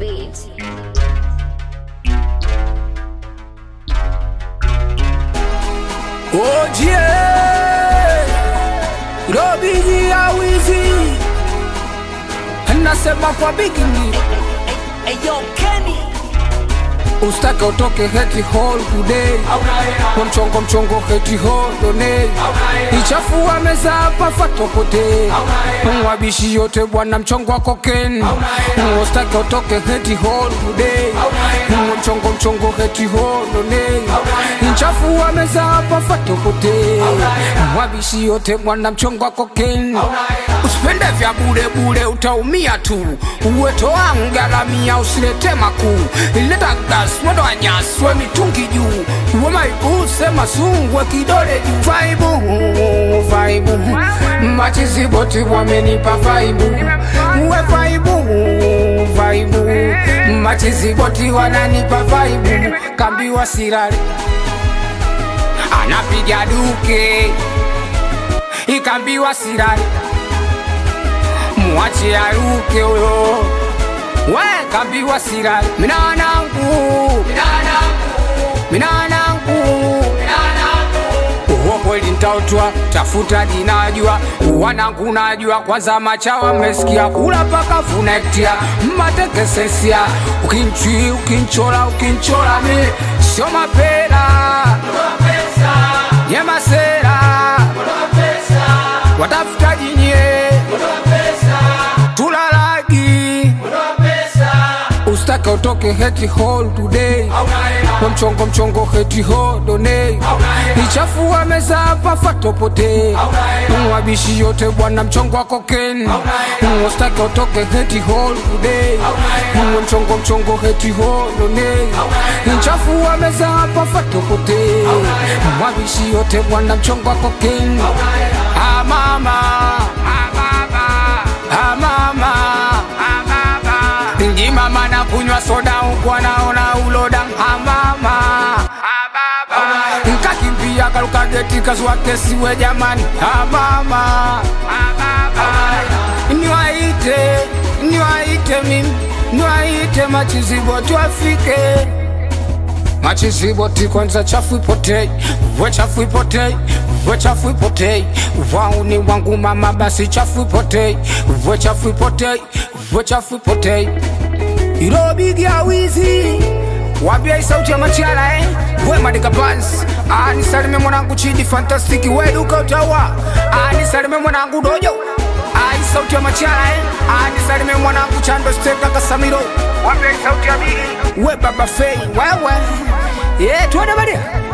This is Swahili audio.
beat. Ojie Robiji ya wizi Nasema kwa bigini Eyo Kenny Ustake utoke heti hall today Kwa mchongo mchongo heti hall donate Ichafua meza hapa fatopote Mwabishi yote bwana mchongo wako ken Ustake utoke heti hall today Kwa mchongo mchongo heti hall donate Ichafua meza hapa fatopote Mwabishi yote bwana mchongo wako ken Usipende vya bure bure utaumia tu Uweto wangu garamia usilete makuu Ileta gas moto wa nyasi we mitungi juu Uwe maibu sema sungwe kidole juu Vaibu, vaibu Machizi boti wamenipa vaibu Uwe vaibu, vaibu Machizi boti wananipa vaibu Kambiwa sirari Anapiga duke Ikambiwa sirari Mwache aruke uyo we kambiwa sirari minanangu minanangu uwo kweli ntautwa tafuta dinajua wanangu najua kwanza machawa mmesikia kula paka funektia mmatekesesia ukinchi ukinchola ukinchola mi sio mapela nyemasera watafuta jinye tulalagi ustake utoke heti hall today kwa mchongo mchongo heti hall donate ichafua meza hapa fatopote mwabishi yote bwana mchongo wako ken ustake utoke heti hall today kwa mchongo mchongo heti hall donate ichafua meza hapa fatopote mwabishi yote bwana mchongo wako ken ah mama ah baba ah mama ah baba Ndi mama na kunywa soda huku anaona uloda amama nkakimbia karuka geti kazua kesi we jamani amama niwaite niwaite mimi niwaite machizibo tuafike machiziboti kwanza chafu ipotei we chafu ipotei we chafu ipotei wauni wangu mama basi chafu ipotei we chafu ipotei we chafu ipotei irobigi ya wizi wambia hii sauti ya machala eh? we madika bans anisalime mwanangu chidi fantastiki we duka utawa anisalime mwanangu dojo Ah, hii sauti ya machala eh? anisalime mwanangu chando steka kasamiro wambia hii sauti ya bigi we baba fei wewe yeah, tuende badia